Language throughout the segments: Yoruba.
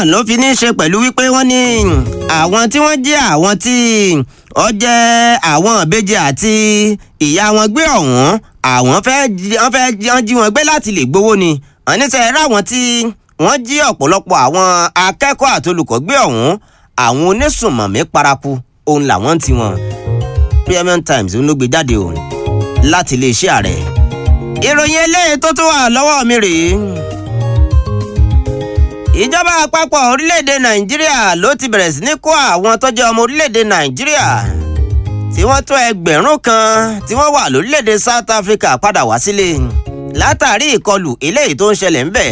náà ló fi ní í ṣe pẹ̀lú wípé wọ́n ní àwọn tí wọ́n jẹ́ àwọn tí ó jẹ́ àwọn ìbejì àti ìyá wọn gbé ọ̀hún àwọn fẹ́ wọ́n fẹ́ jí wọn gbé láti lè gbowó ni àníṣe ráwọn tí wọ́n jí ọ̀pọ̀lọpọ̀ àwọn akẹ́kọ̀ọ́ àti olùkọ́ gbé ọ̀hún àwọn onísùnmọ̀mí paraku òun làwọn ti wọn Premium Times ló gbé jáde o láti iléeṣẹ́ ààrẹ ìròyìn eléyìí tó tún wà lọ́wọ́ mi rèé ìjọba àpapọ̀ orílẹ̀-èdè nàìjíríà ló ti bẹ̀rẹ̀ sí ní kó àwọn tó jẹ́ ọmọ orílẹ̀-èdè nàìjíríà tí wọ́n tó ẹgbẹ̀rún kan tí wọ́n wà lórílẹ̀-èdè South Africa padà wá sílé látàrí ìkọlù eléyìí tó ń ṣẹlẹ̀ ń bẹ̀.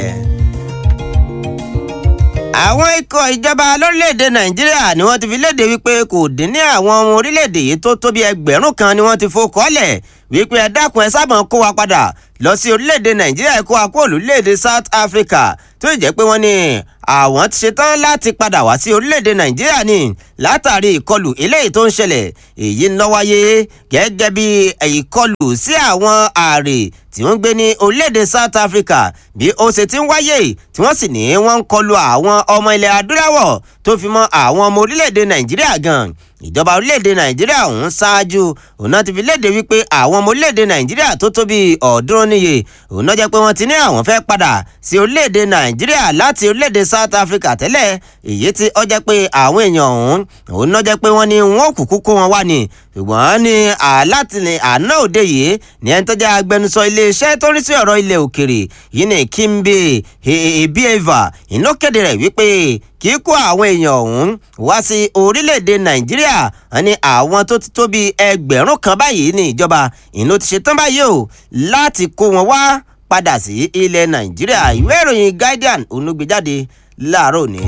àwọn ikọ̀ ìjọba lórílẹ̀‐èdè nàìjíríà ni wọ́n ti fi léde wípé kò dín ní àwọn ọmọ orílẹ̀‐èdè yìí tó tó bí ẹgbẹ̀rún kan ni wọ́n ti fò kọ́lẹ̀ wípé ẹ dákun ẹ sábà kó wa padà lọ sí orílẹ̀‐èdè nàìjíríà kó wa kó orílẹ̀‐èdè south africa tó jẹ́ pé wọ́n ní àwọn ti ṣetán láti padà wá sí orílẹ̀‐èdè nàìjíríà ni látàrí ìkọlù eléyìí tó ń ṣẹlẹ̀ èyí ń lọ wáyé gẹ́gẹ́ bí ìkọlù sí àwọn ààrẹ tí wọ́n ń gbé ní orílẹ̀‐èdè south africa bí ó ṣe ti ń wáyé tí wọ́n sì ní wọ́n ń kọlù àwọn ọmọ ilẹ̀ adúláwọ̀ tó fi mọ́ àwọn ọmọ orílẹ̀‐èdè nàìjíríà gan ìjọba orílẹ̀‐èdè nàìjíríà ọ̀hún ṣáájú òun náà ti fi léde wípé àwọn ọmọ orílẹ̀‐èdè nàìjíríà tó tó bíi ọ̀ọ́dúnrún níye òun náà jẹ́ pé wọ́n ti ní àwọn fẹ́ padà sí orílẹ̀‐èdè nàìjíríà láti orílẹ̀‐èdè south africa tẹ́lẹ̀ èyí tí ó jẹ́ pé àwọn èèyàn ọ̀hún òun náà jẹ́ pé wọ́n ní wọ́n kúkú kó wọn wá ni ṣùgbọ́n ní alátìlẹ̀ àná òde yìí ní ẹni tó jẹ́ agbẹnusọ iléeṣẹ́ tó ń rí sí ọ̀rọ̀ ilẹ̀ òkèrè yìí ní Kimbe Ebieva ìná kéde rẹ̀ wípé kíkó àwọn èèyàn ọ̀hún wá sí orílẹ̀-èdè nàìjíríà ní àwọn tó ti tó bíi ẹgbẹ̀rún kan báyìí ní ìjọba ìná ti ṣetán báyìí o láti kó wọn wá padà sí ilẹ̀ nàìjíríà ìwé ìròyìn Guardian onúgbèjáde láàárọ̀ òní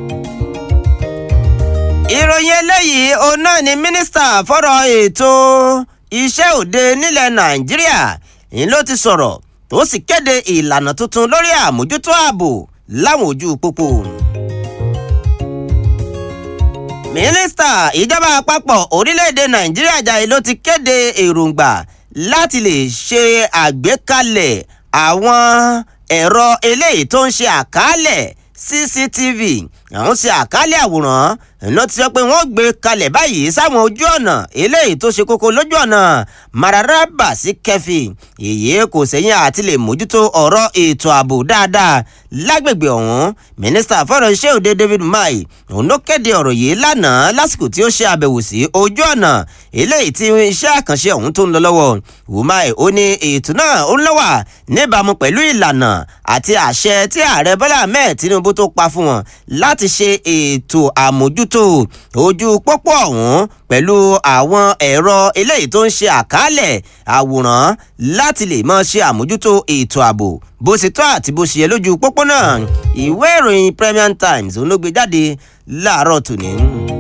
ìròyìn eléyìí òun náà ni mínísítà fọ́rọ̀ ètò iṣẹ́ òde nílẹ̀ nàìjíríà ń ló ti sọ̀rọ̀ tó sì kéde ìlànà tuntun lórí àmójútó ààbò láwọn ojú pópó. mínísítà ìjọba àpapọ̀ orílẹ̀-èdè nàìjíríà jàre ló ti kéde èròǹgbà láti lè ṣe àgbékalẹ̀ àwọn ẹ̀rọ eléyìí tó ń ṣe àkálẹ̀ cctv àwọn ṣe àkálẹ̀ àwòrán ló ti sọ pé wọ́n gbé kalẹ̀ báyìí sáwọn ojú ọ̀nà eléyìí tó ṣe kókó lójú ọ̀nà mararaba sí kẹfì èyí kò sẹ́yìn àti lè mójútó ọ̀rọ̀ ètò ààbò dáadáa lágbègbè ọ̀hún mínísítà fọ́rọ̀ iṣẹ́ òde David Umahi òun ló kéde ọ̀rọ̀ yìí lánàá lásìkò tí ó ṣe àbẹ̀wò sí ojú ọ̀nà eléyìí tí iṣẹ́ àkànṣe ọ̀hún tó ń lọ lọ́wọ́ Umahi ó ní ètò náà ó ń lọ́wà níbàámu pẹ̀lú ìlànà àti àṣẹ tí ààrẹ Bọ́lá Ahmed Tinubu tó pa fún wọn láti ṣe ètò àmójútó ojú pópó ọ̀hún pẹ̀lú àwọn ẹ̀rọ eléyìí tó ń ṣe àkálẹ̀ àwòrán láti lè máa ṣe àmójútó ètò ààbò bó ṣe tọ́ àti bó ṣe yẹ lójú pópó náà ìwé ìròyìn Premium Times ló gbé jáde láàárọ̀ tòní.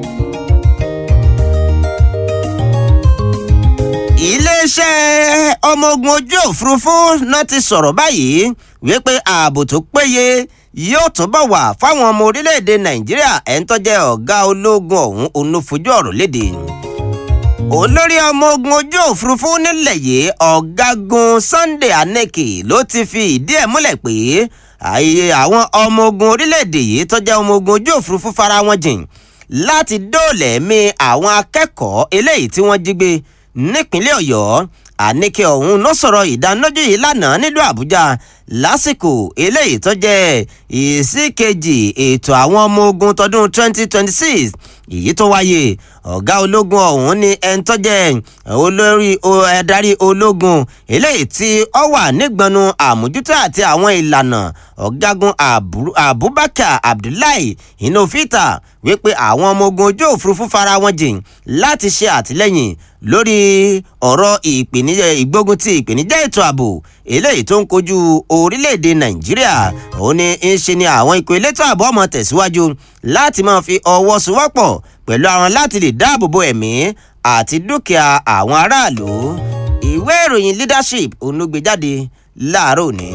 iléeṣẹ́ ọmọ ogun ojú òfurufú náà ti sọ̀rọ̀ báyìí wípé ààbò tó péye yóò túbọ̀ wà fáwọn ọmọ orílẹ̀-èdè nàìjíríà ẹ̀ ń tọ́jẹ́ ọ̀gá ológun ọ̀hún onífojú ọ̀rọ̀ léde. olórí ọmọ ogun ojú òfurufú nílẹ̀ yìí ọ̀gágun Sunday Aneke ló ti fi ìdí ẹ̀ múlẹ̀ pé àyè àwọn ọmọ ogun orílẹ̀-èdè yìí tọ́jẹ́ ọmọ ogun ojú òfurufú fara wọn jìn láti dóòlẹ̀mí àwọn akẹ́kọ̀ọ́ eléyìí tí wọ́n jí gbé nípínlẹ̀ ọ̀yọ́ àníkẹ́ ọ̀hún ló sọ̀rọ̀ ìdánilójú yìí lánàá nílùú àbújá lásìkò eléyìí tó jẹ́ ìsíkejì ètò àwọn ọmọ ogun tọdún 2026 èyí tó wáyé ọ̀gá ológun ọ̀hún ní ẹni tó jẹ́ olórí adarí ológun eléyìí tí ó wà nígbọnú àmójútó àti àwọn ìlànà ọ̀gágun abubakar abdullahi inofita wípé àwọn ọmọ ogun ojú òfurufú fara wọn jìn láti ṣe àtìlẹ́yìn lórí ọ̀rọ̀ ìpèníjà ìgbógun ti ìpèníjà ètò ààbò eléyìí tó ń kojú orílẹ̀-èdè nàìjíríà òun ni ń ṣe ni àwọn ikọ̀ elétò ààbò ọmọ tẹ̀síwájú láti máa fi ọwọ́ sowọ́pọ̀ pẹ̀lú àwọn láti lè dáàbò bo ẹ̀mí àti dúkìá àwọn aráàlú ìwé ìròyìn leadership òun ló gbé jáde láàárọ̀ òní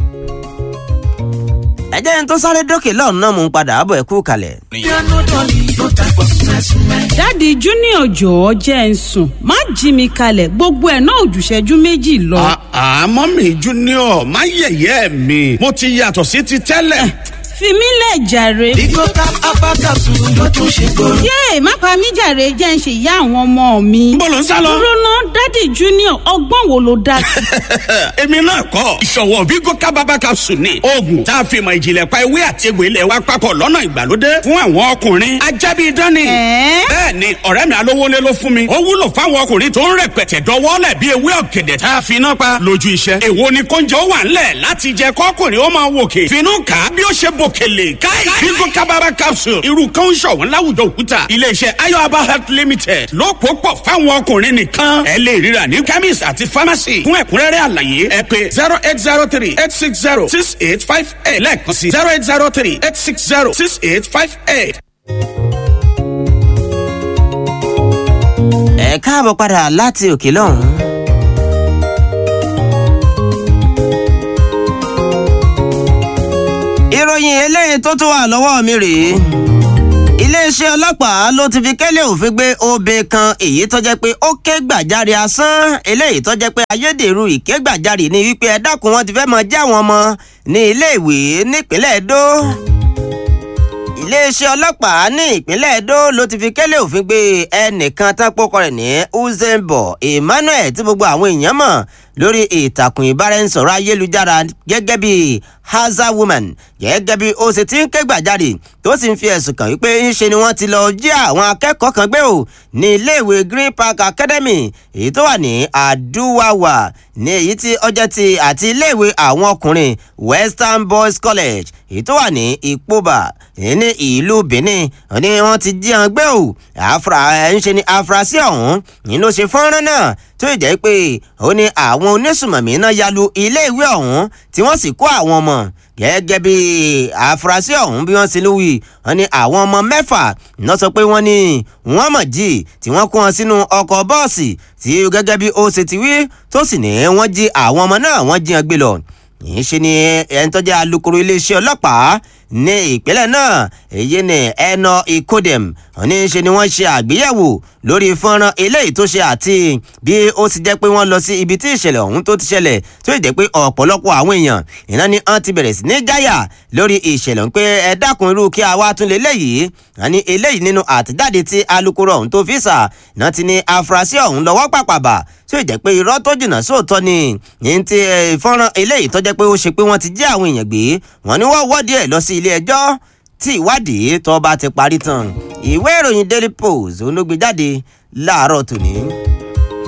ẹ jẹ́ n tó sáré dókè lọ́ọ̀nù náà mò ń padà bọ̀ ẹ kú kalẹ̀. dáàdi junior jọ̀ọ́ jẹ́ ń sùn má jí mi kalẹ̀ gbogbo ẹ̀ náà òjùṣẹ́jú méjì lọ. àmọ́ mi junior má yẹ̀yẹ́ mi mo ti yàtọ̀ sí ti tẹ́lẹ̀. fi mí lẹ̀ jàre. Bigo tap abakasu ló tún ṣe kóró. yéè má pa mí jàre jẹ́ ń ṣe ìyá àwọn ọmọ mi. Níbo ló ń sá lọ? dúró ná dádì junior ọgbọ́n wo ló dá sí. èmi náà kọ́ ìṣọ̀wọ́ Bigo kábàbà capsule ni oògùn tá a fi mọ ìjìnlẹ̀ pa ewé àti egbò ilẹ̀ wa papọ̀ lọ́nà ìgbàlódé fún àwọn ọkùnrin ajábí dání. Ẹ̀ẹ́? bẹ́ẹ̀ ni ọ̀rẹ́ mi alówólé ló fún mi ó wúlò fáwọn ọkùnrin tó ń rẹpẹtẹ dọwọ́lẹ̀ bí ewé ọ̀gẹ̀dẹ̀ tá a fi iná pa lójú iṣẹ́. èwo ni kóúnjẹ ó wà ńlẹ̀ láti jẹ kọ́kùnrin ó máa wòkè finú kà á bí ó ṣe bòkèlè káì Bigo kábàbà capsule irú kan ń ṣọ̀wọ́n láwùjọ òkúta iléeṣẹ́ ayọ̀aba health limited ló pò pọ̀ fáwọn ọkùnrin nìkan ẹ lè ríra ní chemist àti pharmacy fún ẹ̀kúnrẹ́rẹ́ àlàyé ẹ pè zero eight zero three eight six zero six eight five eight lẹ́ẹ̀kan sí zero eight zero three eight six zero six eight five eight. ẹ káàbọ̀ padà láti òkè lọ́hùn. ìròyìn eléyìí tó tún wà lọ́wọ́ mi rèé iléeṣẹ́ ọlọ́pàá ló ti fi kẹ́lẹ́ òfin gbé obìnrin kan èyí tó jẹ́ pé ó ké gbàjarè asán eléyìí tó jẹ́ pé ayédèrú ìké gbàjarè ni wípé ẹ dákun wọn ti fẹ́ mọ jẹ́ àwọn ọmọ ní iléèwé nípínlẹ̀ Èdó iléeṣẹ́ ọlọ́pàá ní ìpínlẹ̀ Edo ló ti fi kẹ́lẹ́ òfin gbé ẹnìkan tán pókọ rẹ̀ ní Uzembo Emmanuel tí gbogbo àwọn èèyàn mọ̀ lórí ìtàkùn ìbáraẹnisọ̀rọ̀ ayélujára gẹ́gẹ́ bí haza woman gẹ́gẹ́ bí ó ṣe ti ń ké gbàjarè tó sì ń fi ẹ̀sùn kàn wípé ńṣe ni wọ́n ti lọ jí àwọn akẹ́kọ̀ọ́ kan gbé o ní iléèwé Green Park Academy èyí tó wà ní Aduwawa ní èyí tí ọjọ́ ti àti iléèwé àwọn ọkùnrin Western Boys College èyí tó wà ní Ìpóbà ní ìlú Benin ní wọ́n ti jí wọn gbé o àfúrà ńṣe ni àfúrásì ọ̀hún ní ló ṣe fọ́nrán náà tó jẹ́ pé ó ní àwọn onísùmọ̀mí náà ya lu iléèwé ọ̀hún tí wọ́n sì kó àwọn ọmọ gẹ́gẹ́ bí àfúrásì ọ̀hún bí wọ́n ti lù wí wọ́n ní àwọn ọmọ mẹ́fà náà sọ pé wọ́n ní wọ́n mọ̀ jí tí wọ́n kó wọn sínú ọkọ̀ bọ́ọ̀sì tí gẹ́gẹ́ bí ó ṣe ti wí tó sì ní wọ́n jí àwọn ọmọ náà wọ́n jí wọn gbé lọ yìí ṣe ni ẹni tó jẹ́ alukoro iléeṣẹ́ ọlọ́pàá ní ìpínlẹ̀ náà èyí ni ẹnà ìkódẹ̀m ní ṣe ni wọ́n ṣe àgbéyẹ̀wò lórí fọ́nrán eléyìí tó ṣe àti bí ó ti jẹ́ pé wọ́n lọ sí ibi tí ìṣẹ̀lẹ̀ ọ̀hún tó ti ṣẹlẹ̀ tó jẹ́ pé ọ̀pọ̀lọpọ̀ àwọn èèyàn iná ni wọ́n ti bẹ̀rẹ̀ sí ní jáyà lórí ìṣẹ̀lẹ̀ pé ẹ dákun irú kí a wá tún lé léyìí àní eléyìí nínú àtẹ̀jáde tí alukoro ọ̀hún tó fi sà náà ti ní afurasí ọ̀hún lọ́wọ́ pàpàbà tó jẹ́ pé irọ́ tó jìnnà sóòótọ́ ni ní ti fọ́nrán eléyìí tó jẹ́ pé ó ṣe pé wọ́n ti jí àwọn èèyàn gbé wọ́n ní wọ́n wọ́ọ̀dì ẹ̀ lọ sí ilé ẹjọ́ tí ìwádìí tó bá ti parí tán ìwé ìròyìn Daily Post òun ló gbé jáde láàárọ̀ tòní.